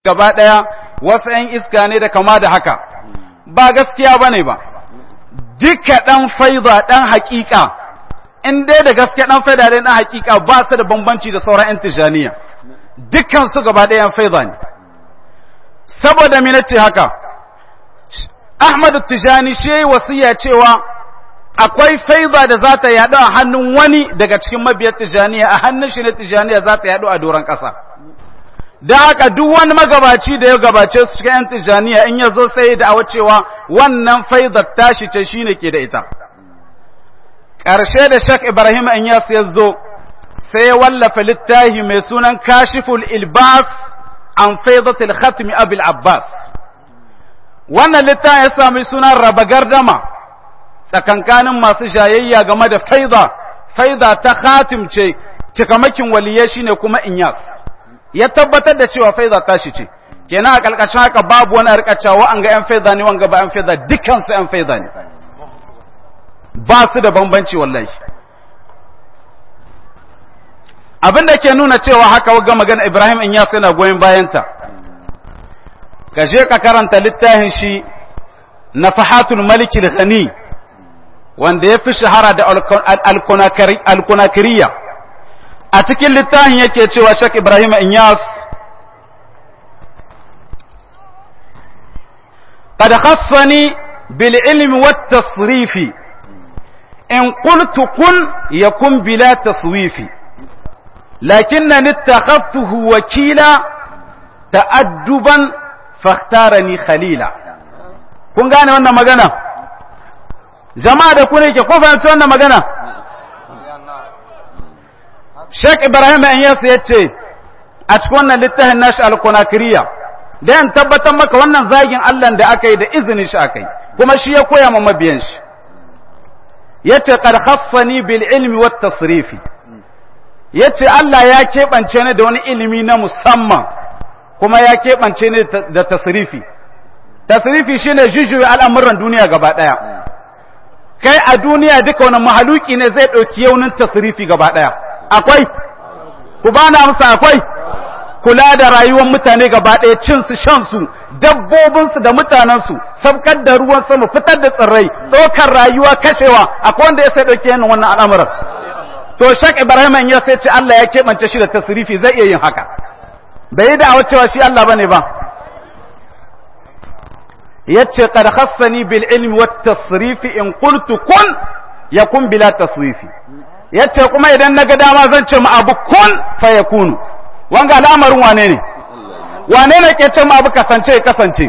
gaba ɗaya wasu ‘yan iska ne da kama da haka ba gaskiya ba ne ba duka ɗan faiza ɗan haƙiƙa in dai da gaske ɗan faiza ɗan haƙiƙa ba su da bambanci da sauran ‘yan tijaniya dukkan su gaba ɗaya ‘yan faiza ne saboda minace haka Ahmadu Tijani shi yi wasiya cewa akwai faiza da za ta yaɗu a hannun wani daga cikin mabiyar Tijaniya a hannun shi na Tijaniya za ta yaɗu a doron ƙasa. Da haka duk wani magabaci da ya gabace su cikin ‘yan Tijaniya in ya zo sai da awa cewa wannan faizar tashi ce shi ne ke da ita. Ƙarshe da Shek Ibrahim Inyas ya zo sai ya wallafa littafi mai sunan Kashiful Ilbas an faizatul Khatmi Abil Abbas. wannan littafin ya sami sunan raba gardama tsakankanin masu jayayya game da faiza faiza ta khatim ce cikamakin waliyai shine kuma inyas ya tabbatar da cewa faiza tashi ce kenan a kalkashin haka babu wani arkacawa an ga yan faiza ne wanga ba yan faiza dukkan su yan faiza ne ba su da bambanci wallahi abin da ke nuna cewa haka ga magana Ibrahim Inyas yana goyon bayanta ka je ka karanta littafin shi na fahatul maliki ghani wanda ya fi shahara da alkunakiriya a cikin littafin yake cewa shak ibrahim inyas قد خصني بالعلم والتصريف إن قلت كن يكن بلا تصويف لكنني اتخذته وكيلا تأدبا fakhtarani khalila kun gane wannan magana jama'a da ku ne ke ko fahimci wannan magana Sheikh Ibrahim Anyas ya ce a cikin wannan littafin nashi al-Kunakiriya da yan tabbatar maka wannan zagin Allah da aka yi da izinin shi aka yi kuma shi ya koya ma mabiyan shi yace qad khassani bil ilmi wat tasrifi yace Allah ya keɓance ni da wani ilimi na musamman kuma ya keɓance ne da tasirifi tasirifi shi ne jujjuya al'amuran duniya gaba ɗaya kai a duniya duka wani mahaluki ne zai ɗauki yaunin tasirifi gaba ɗaya akwai ku ba na amsa akwai kula da rayuwar mutane gaba ɗaya cinsu shansu dabbobinsu da mutanensu sabkar da ruwan sama fitar da tsirrai ɗaukar rayuwa kashewa akwai wanda ya sai ɗauki yanin wannan al'amuran to shak ibrahim ya sai ce Allah ya keɓance shi da tasirifi zai iya yin haka bai yi da'awar cewa shi Allah bane ba yace qad khassani bil ilmi wat tasrif in qultu kun yakun bila tasrifi yace kuma idan naga dama zan ce ma abu kun fa yakunu wanga al'amarin wane ne wane ne ke ce ma abu kasance kasance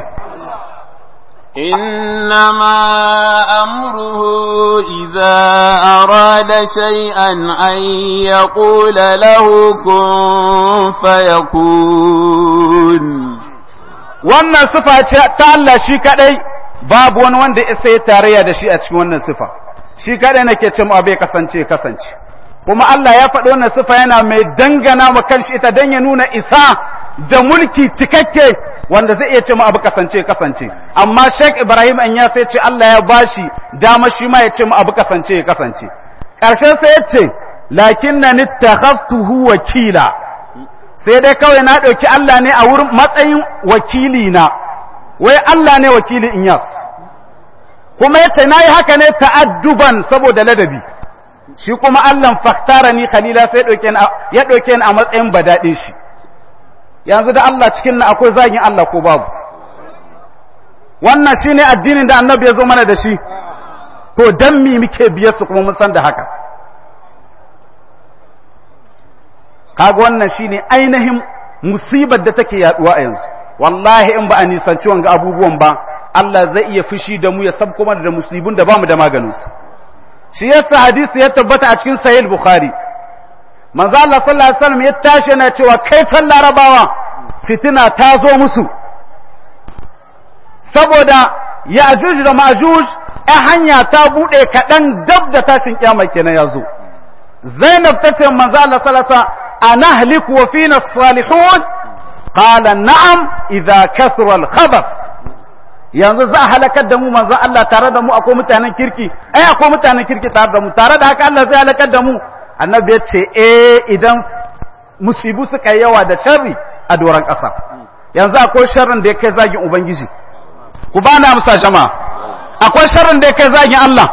إنما أمره إذا أراد شيئا أن يقول له كن فيكون wannan sifa ce ta Allah shi kadai babu wani wanda isa ya tarayya da shi a cikin wannan sifa shi kadai nake ce mu abai kasance kasance kuma Allah ya faɗi wannan sifa yana mai dangana ma kanshi ita dan ya nuna isa da mulki cikakke wanda zai iya ce mu abu kasance kasance amma Sheikh Ibrahim an ya sai ce Allah ya bashi dama shi ma ya ce mu abu kasance kasance ƙarshen sai ya ce lakinna nittakhaftuhu wakila sai dai kawai na ɗauki Allah ne a wurin matsayin wakili na wai Allah ne wakili Inyas kuma ya ce na yi haka ne ta'adduban saboda ladabi shi kuma Allah faktara ni khalila sai ya ɗauke ni a matsayin badaɗin shi yanzu da Allah cikin na akwai zagin Allah ko babu wannan shi ne addinin da annabi ya zo mana da shi to don mi muke biyar su kuma mun san da haka kaga wannan shi ne ainihin musibar da take yaduwa a yanzu wallahi in ba a nisanci wanga abubuwan ba Allah zai iya fushi da mu ya sab kuma da musibin da bamu da maganinsu shi yasa hadisi ya tabbata a cikin sahih bukhari manzo Allah sallallahu alaihi wasallam ya tashi yana cewa kai can larabawa fitina ta zo musu saboda ya'juj da ma'juj a hanya ta bude kadan dab da tashin kiyama kenan yazo Zainab tace manzo Allah sallallahu alaihi wasallam anahlik wa fina salihun qala na'am idza kathura al-khabar yanzu za a halakar da mu manzo Allah tare da mu akwai mutanen kirki ai akwai mutanen kirki tare da mu tare da haka Allah zai halakar da mu annabi ya ce eh idan musibu suka yi yawa da sharri a doron ƙasa yanzu akwai sharrin da ya kai zagin ubangiji ku ba na amsa jama'a akwai sharrin da ya kai zagin Allah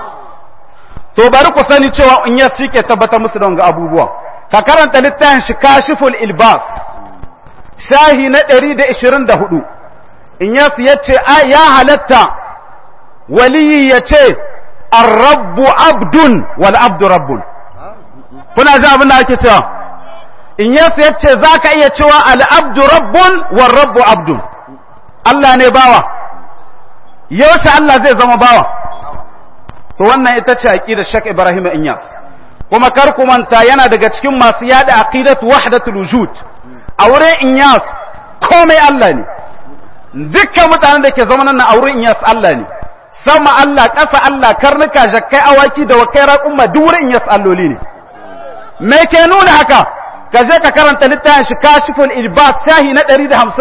to bari ku sani cewa in ya ke tabbatar musu da wanga abubuwa ka karanta littafin shi kashiful ilbas shahi na 124 in ya ce ya halatta waliyi ya ce arrabbu abdun wal abdu rabbun kuna ji abin da ake cewa in ya ce za ka iya cewa al'abdu rabbun wal rabbu abdun Allah ne bawa yaushe Allah zai zama bawa to wannan ita ce aqidar Sheikh Ibrahim Inyas kuma kar ku manta yana daga cikin masu yada aqidatu wahdatul wujud a wurin Inyas komai Allah ne dukkan mutanen da ke zama nan a wurin Inyas Allah ne sama Allah ƙasa Allah karnuka jakkai awaki da wakai raƙumma duk wurin Inyas alloli ne me ke nuna haka ka je ka karanta littafin shi kashiful ilbas shahi na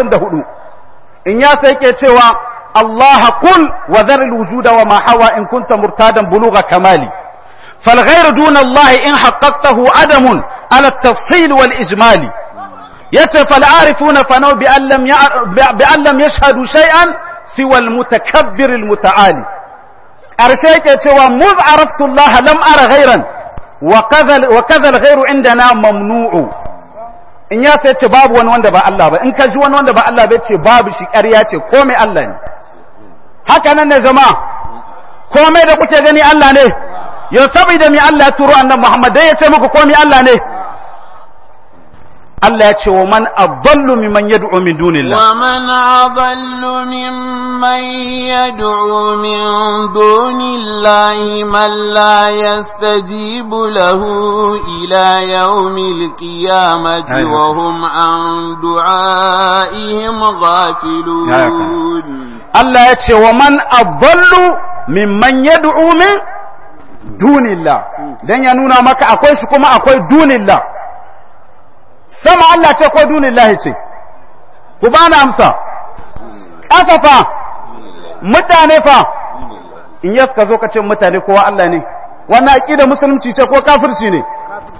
154 Inyas yake cewa الله قل وذر الوجود وما حوى إن كنت مرتادا بلوغ كمالي فالغير دون الله إن حققته عدم على التفصيل والإجمال يتف العارفون فنو بأن لم, بأن لم يشهدوا شيئا سوى المتكبر المتعالي أرسيك يتوى مذ عرفت الله لم أرى غيرا وكذا, وكذا الغير عندنا ممنوع in ya sai ce babu wani wanda ba Allah ba in ka ji wani wanda ba Allah ba ce babu shi ƙarya ce komai Allah ne haka nan ne jama'a komai da kuke gani Allah ne yau saboda mi Allah ya turo annabi Muhammad dai ya ce muku komai Allah ne Allah ya ce wa man adallu mimman yad'u min dunillah wa man adallu mimman yad'u min dunillahi man la yastajibu lahu ila yawmil qiyamati wa hum an du'aihim ghafilun Allah ya ce wa man adallu mimman yad'u min dunillah dan ya nuna maka akwai shi kuma akwai dunillah sama Allah ce ko dunin lahi ce ku ba na amsa ƙasa fa mutane fa in yas ka zo ka ce mutane kowa Allah ne wannan aƙida musulunci ce ko kafirci ne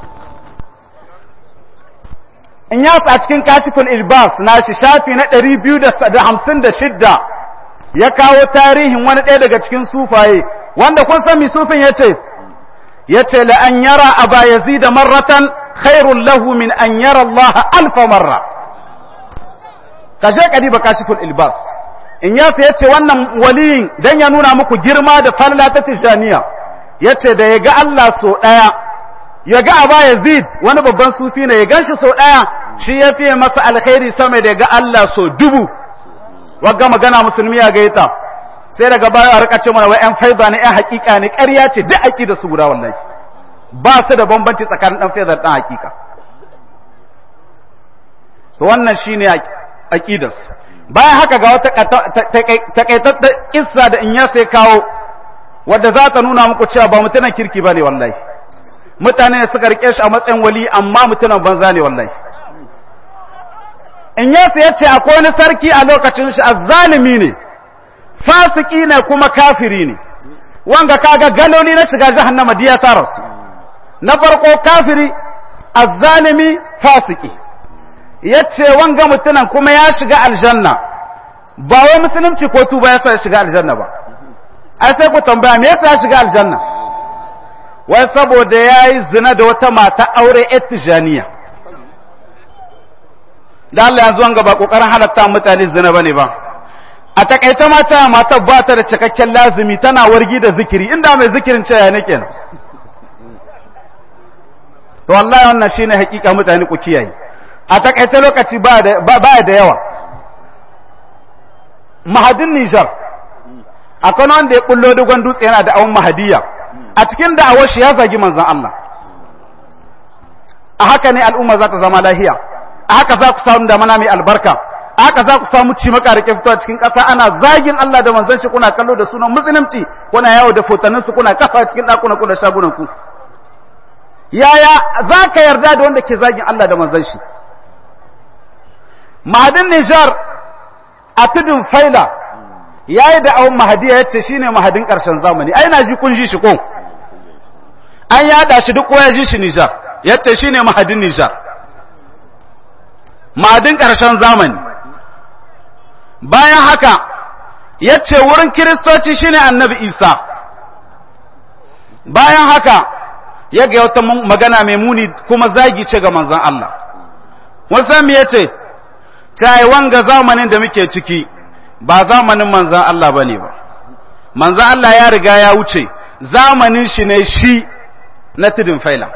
in yas a cikin kashifin ilbas na shi shafi na 256 ya kawo tarihin wani ɗaya daga cikin sufaye wanda kun san mi sufin ya ce ya ce la'an yara a ba yazida marratan khairun lahu min an yara Allah alfa marra ka je ka diba kashiful ilbas in ya ya ce wannan waliyin dan ya nuna muku girma da falala ta tijaniya ya ce da ya ga Allah so ɗaya ya ga aba yazid wani babban sufi ne ya gan shi so ɗaya shi ya fiye masa alkhairi sama da ya ga Allah so dubu wagga magana musulmi ya gaita sai daga baya a rika ce mana wai yan faiza ne yan hakika ne ƙarya ce duk aƙida su guda wallahi ba su da bambanci tsakanin ɗan faiza da ɗan hakika to wannan shine aqidas bayan haka ga wata takaitattar kissa da in ya sai kawo wadda za ta nuna muku cewa ba mutunan kirki bane wallahi mutane ne suka rike shi a matsayin wali amma mutunan banza ne wallahi in ya sai yace akwai wani sarki a lokacin shi azzalimi ne fasiki ne kuma kafiri ne wanga kaga galoli na shiga jahannama diya ta rasu na farko kafiri azzalimi fasiki yace wanga mutunan kuma ya shiga aljanna ba wai musulunci ko tuba yasa ya shiga aljanna ba ai sai ku tambaya me yasa ya shiga aljanna wai saboda yayi zina da wata mata aure etijaniya da Allah yanzu wanga ba kokarin halatta mutane zina bane ba a takaice mata matar ba ta da cikakken lazimi tana wargi da zikiri inda mai zikirin ce ya ne kenan to wallahi wannan shine hakika mutane ku kiyaye a takaice lokaci ba da yawa mahadin Nijar akwai wanda ya kullo dogon dutse yana da awon mahadiya a cikin da'awar shi ya zagi manzon Allah a haka ne al'umma za ta zama lahiya a haka za ku samu damana mai albarka a haka za ku samu ci maka da fitowa cikin ƙasa ana zagin Allah da manzon shi kuna kallo da sunan musulunci kuna yawo da fotannin su kuna kafa cikin ɗakunan ku da shagunan ku yaya za ka yarda da wanda ke zagin Allah da manzon shi mahadin Nijar a tudun faila ya yi da awon mahadiya ya ce shi ne mahadin ƙarshen zamani ai na ji kun ji shi ko an yada shi duk ya ji shi Nijar ya ce shi ne mahadin Nijar mahadin ƙarshen zamani bayan haka ya ce wurin kiristoci shine annabi isa bayan haka ya ga wata magana mai muni kuma zagi ce ga manzan Allah wasan me yace ta yi wanga zamanin da muke ciki ba zamanin manzan Allah bane ba manzan Allah ya riga ya wuce zamanin shi ne shi na tudun faila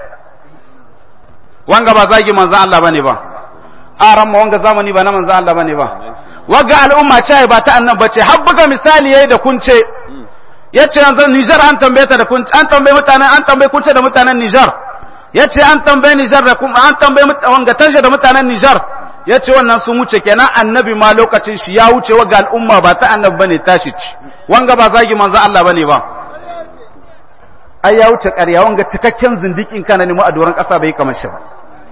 wanga ba zagi manzan Allah bane ba a ramma wanga zamani ba na manzan Allah bane ba wagga al'umma ce ba ta annan bace har buga misali yayi da kunce yace yanzu Niger an tambaye ta da kunce an tambaye mutanen an tambaye kunce da mutanen Niger yace an tambaye Niger da kuma an tambaye wanga tanje da mutanen Niger yace wannan sun wuce kenan annabi ma lokacin shi ya wuce wagga al'umma ba ta annabi bane tashi ci wanga ba zagi manzan Allah bane ba ai ya wuce ƙarya wanga cikakken zindikin kana ne mu a doron ƙasa bai kamar shi ba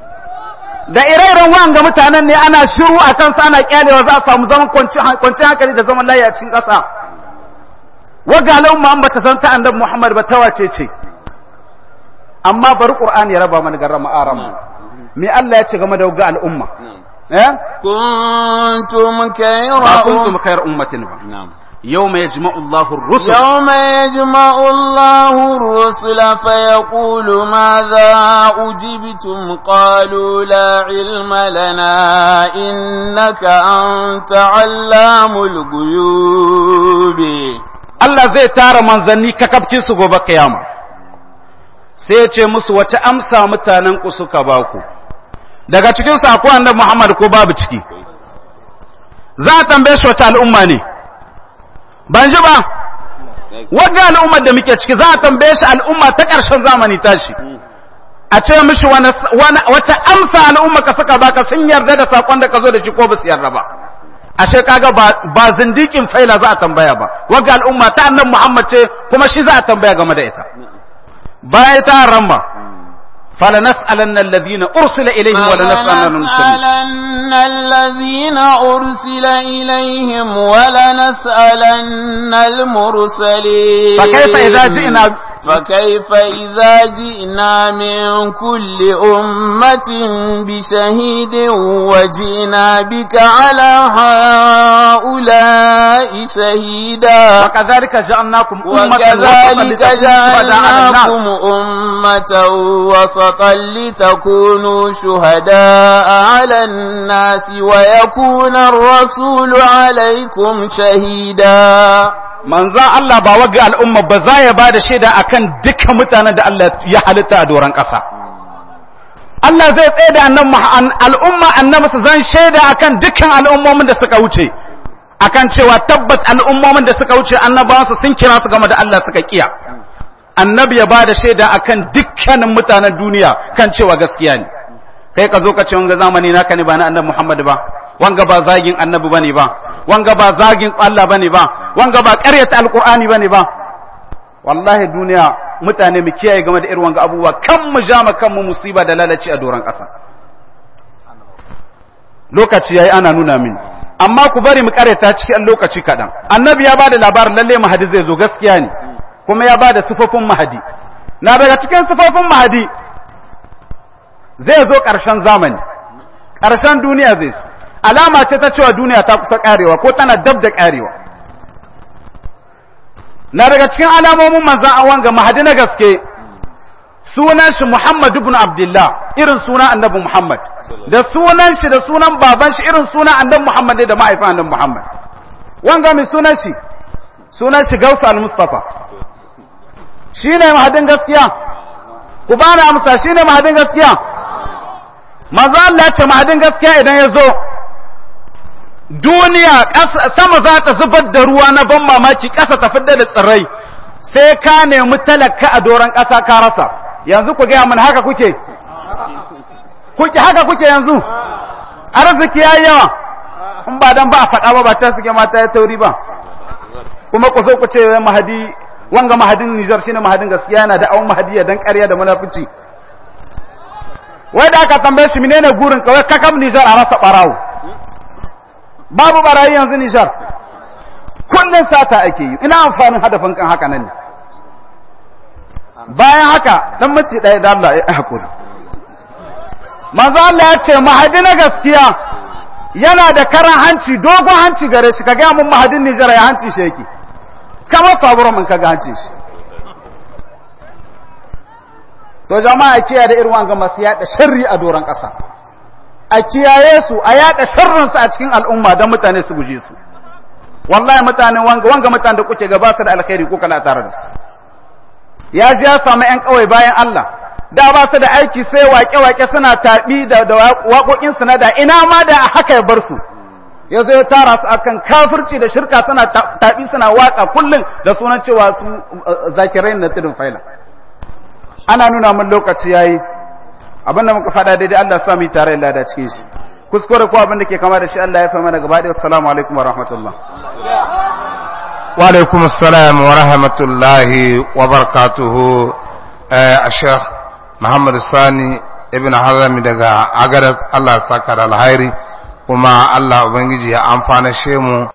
da ire-iren wanga mutanen ne ana shiru a kansa ana kyalewa za a samu zaman kwanci hankali da zaman layi a cikin ƙasa waga al'umma an bata san ta annabi Muhammad ba ta wace ce amma bari Qur'ani ya raba mana garrama arama me Allah ya ce game da waga al'umma eh kuntum khayra ba kuntum khayra ummatin ba يوم يجمع الله الرسل يوم يجمع الله الرسل فيقول ماذا أجبتم قالوا لا علم لنا إنك أنت علام الغيوب Allah zai tara manzanni kakabkin su gobe kiyama sai ya ce musu wace amsa mutanen ku suka ba ku daga cikin su akwai annabi Muhammad ko babu ciki za a tambaye shi wace al'umma ne ban ji ba wagga al'ummar da muke ciki za a tambaye shi al'umma ta ƙarshen zamani tashi a ce mishi wata amsa al'umma ka saka baka sun yarda da sakon da ka zo da shi ko ba su yarda ba ashe kaga ba zindikin faila za a tambaya ba wagga al'umma ta annan muhammad ce kuma shi za a tambaya game da ita bayan ta ramma فلنسألن الذين أرسل إليهم ولنسألن فلنسألن الذين أرسل إليهم ولنسألن المرسلين فكيف إذا جئنا فكيف إذا جئنا من كل أمة بشهيد وجئنا بك على هؤلاء شهيدا وكذلك جعلناكم أمة وكذلك جعلناكم أمة وسطا لتكونوا شهداء على الناس ويكون الرسول عليكم شهيدا manzan Allah ba waga al'umma ba za ya ba da shaida a kan dukkan mutanen da Allah ya halitta a doron ƙasa. Allah zai tsaye da al'umma annabi su zan shaida a kan dukkan al'ummomin da suka wuce, a kan cewa tabbat al'ummomin da suka wuce annabawansu sun kira su game da Allah suka kiya. Annabi ya ba da shaida a kan dukkanin mutanen duniya kan cewa gaskiya ne. kai ka zo ka ce wanga zamani naka ne ba na annabi Muhammad ba wanga ba zagin annabi bane ba wanga ba zagin Allah bane ba wanga ba ƙaryata alqur'ani bane ba wallahi duniya mutane mu kiyaye game da irin wanga abubuwa kan mu jama kan mu musiba da lalaci a doron ƙasa lokaci yayi ana nuna min amma ku bari mu ƙaryata cikin lokaci kaɗan annabi ya bada labarin lalle mahadi zai zo gaskiya ne kuma ya bada sifofin mahadi na daga cikin sifofin mahadi zai zo ƙarshen zamani ƙarshen duniya zai su alama ce ta cewa duniya ta kusa ƙarewa ko tana dab da ƙarewa na daga cikin alamomin manzan awon ga mahadi na gaske sunan shi Muhammad ibn Abdullah irin sunan annabi Muhammad da sunan shi da sunan baban shi irin sunan annabi Muhammad da mahaifin annabi Muhammad wanga mai sunan shi sunan shi Gausu al-Mustafa shine mahadin gaskiya ku bani amsa shine mahadin gaskiya manzo Allah ya ce mahadin gaskiya idan ya zo duniya sama za ta zubar da ruwa na ban mamaki ƙasa ta fidda da tsirrai sai ka nemi talaka a doron ƙasa ka rasa yanzu ku gaya mana haka kuke kuke haka kuke yanzu arziki yayi yawa in ba dan ba a faɗa ba ba ta suke mata ya tauri ba kuma ku zo ku ce mahadi wanga mahadin Nijar shine mahadin gaskiya yana da awon mahadiya dan ƙarya da munafici wai da aka tambaye shi menene gurin kawai kakam Nijar a rasa barawo babu barayi yanzu Nijar kullun sata ake yi ina amfanin hadafin kan haka nan ne bayan haka dan mace ɗaya da Allah ya hakuri manzo Allah ya ce mahadi na gaskiya yana da karan hanci dogon hanci gare shi ka gaya mun mahadin Nijar ya hanci shi yake kamar faburan mun kaga hanci shi to jama'a kiyaye da irin wanga masu yada sharri a doron ƙasa a kiyaye su a yada sharrin su a cikin al'umma don mutane su guje su wallahi mutane wanga wanga mutane da kuke gaba su da alkhairi ko kana tare da su ya ji ya samu ƴan kawai bayan Allah da ba su da aiki sai wake-wake suna taɓi da waƙoƙin su na da ina ma da haka ya bar su ya zo ya tara su akan kafirci da shirka suna taɓi suna waƙa kullum da sunan cewa su zakirai na tudun faila ana nuna mun lokaci yayi abin da muka faɗa daidai Allah sa mu tare da da cikin shi kuskure ko abin da ke kama da shi Allah ya fa mana gaba ɗaya assalamu alaikum wa rahmatullah wa alaikum assalam wa rahmatullahi wa barakatuhu a Sheikh Muhammad Sani ibn Hazami daga Agadas Allah saka da alhairi kuma Allah ubangiji ya amfana shemu